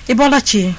ịbọla chi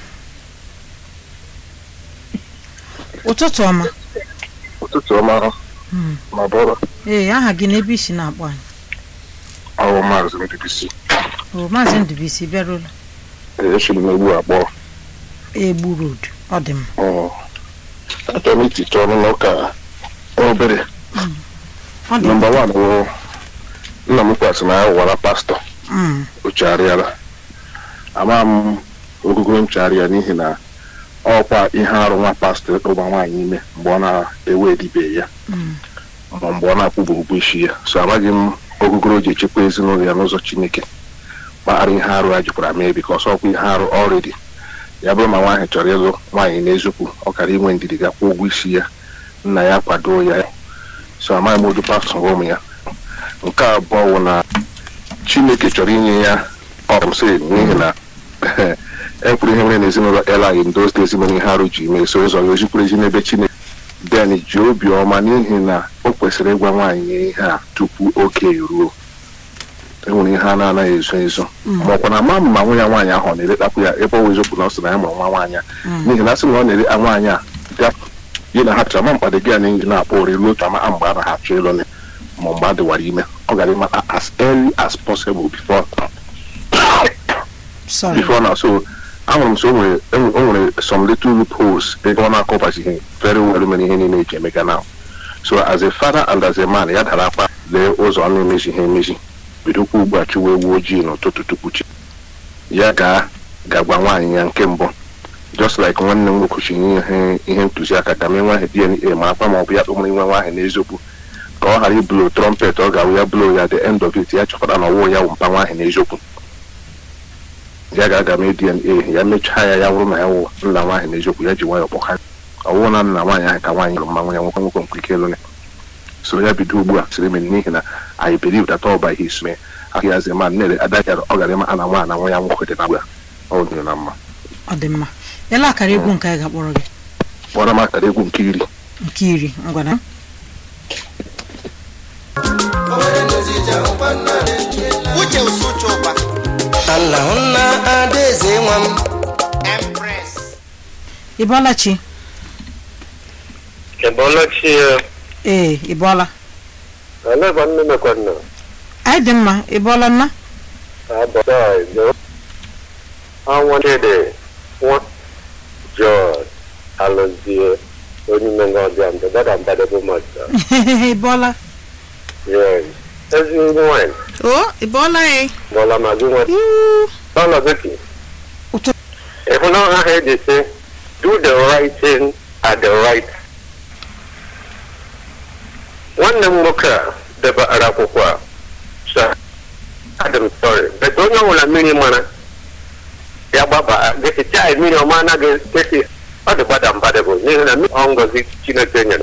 ụtụtụ ọma ụtụtụ ọma Mm. ma bụrụ ee aha gị na ebe isi na-akpọ anyị ọrụ maazị mbibisi o maazị ndụbisi bịarụla echiri m egbu abụọ egbu road ọ dị m achọrọ m itiche ọnụ n'ụka obere ọ dị m nọmba wan bụ nna m kwasị na ya wara pastọ Mm, o chegharịala ama m ogugoro m chegharịa n'ihi na ọkwa ihe arụ nwa pastọ ịkpụgba nwaanyị ime mgbe ọ na-ewe edibe ya mm, ma mgbe ọ na-akwụba ụgwọ isi ya so amaghị m ogugoro o ji echekwa ezinụlọ ya n'ụzọ chineke kpaghara ihe arụ ya jikwara mee bikọs ọkwa ihe arụ ọrịdị ya bụrụ ma nwaanyị chọrọ ịlụ nwaanyị n'eziokwu ọ kara inwe ndidi ga-akwụ ụgwọ isi ya nna ya kwado ya so amaghị m odu pastọ ụmụ ya nke abụọ bụ na chineke chọrọ inye ya ọmsị n'ihi na ekwuru ihe nwere n'ezinụlọ elaghị ndị ozi ezinụlọ ihe arụ ji mee so ụzọ ya ozikwuru ezi n'ebe chineke den ji obiọma n'ihi na o kwesịrị ịgwa nwaanyị ya ihe a tupu oge eruo enwere ihe a na-anaghị ezo ezo Mm. ma ọkwa na ama m ma nwa ya nwaanyị ahụ ọ na-elektakwu ya ebe ọ bụ eziokwu na ọ sị na ya mụrụ nwa nwaanyị a mm. n'ihi na a sị na ọ na-ele nwaanyị a bịa yi na ha chọrọ ma mkpado gị a na na-akpọ ori ruo otu ama mgbe a na ha achọ ịlụ ya ma mgbe a dịwara ime ọ gara ịmata as early as possible before sorry before now so ahụrụ m so o nwere o nwere some little loopholes ebe ọ na-akọbazighị very well mere ihe niile eji emega now so as a father and as a man ya dara akpa lee ụzọ ọ na-emezi ihe emezi bidokwa ugbu a chụwa ewu ojii n'ụtụtụ tupu chi ya gaa gagwa nwaanyị ya nke mbụ just like nwanne m nwoke chi nye ihe ihe ntụziaka ka mee nwaanyị dna ma akpa ma ọ bụ ya kpọmụrụ nwa nwaanyị n'eziokwu ka ọ ghara iblo trọmpet ọ ga-awụ ya blo ya the end of it ya chọpụta na ọwụ ya wụ mpa nwaanyị n'eziokwu ya ga-aga mee dna ya mechaa ya ya wụrụ na ya wụ nna nwaanyị n'eziokwu ya ji nwayọọ kpọka ọ wụrụ na nna nwaanyị ahụ ka nwaanyị lụrụ mma nwa ya nwoke nwoke nkwe ike ịlụ ya so ya bido ugbu a sịrị m n'ihi na I believe that all by his may ahịa as a man nere adagara ọ gara ịma a na nwa na nwa ya nwoke dị na agwa ọ dị na mma ọ dị mma ele akara egwu nke anyị ga-akpọrọ gị kpọrọ m akara egwu nke iri nke iri ngwana uche usuchukwa nna hụ nna adaeze nwa m empress ịbọla chi Ebolachi ya, ee ịbọla aleba nne mekwanna, anyị dị mma ịbọla nna abada ijo, anwadede, nwa, George, alụzie, onye menga ọbịa mbe, dada mbade bụ masta. ịbọla Yes. Ezi nwanyị, o ịbọla ee bọla ma gị nwa, ọla beki. Ụtụ- Ịhụ na aha eji sị, do the right thing at the right nwanne m nwoke a debara akwụkwọ a sa adị m sorry but onye ọbụla mmiri mara ya gbaba gesicha mmiri ọma anaghị esi ọ dị gbada mbadebụ n'ihi na mmiri ọ ngọzi chineke nyere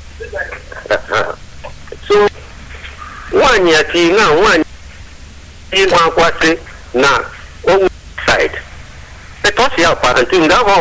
so nwaanyị ya chi na nwaanyị ịnwa akwasị na onwe side etu ọ si ya kpara ntị nga ahụ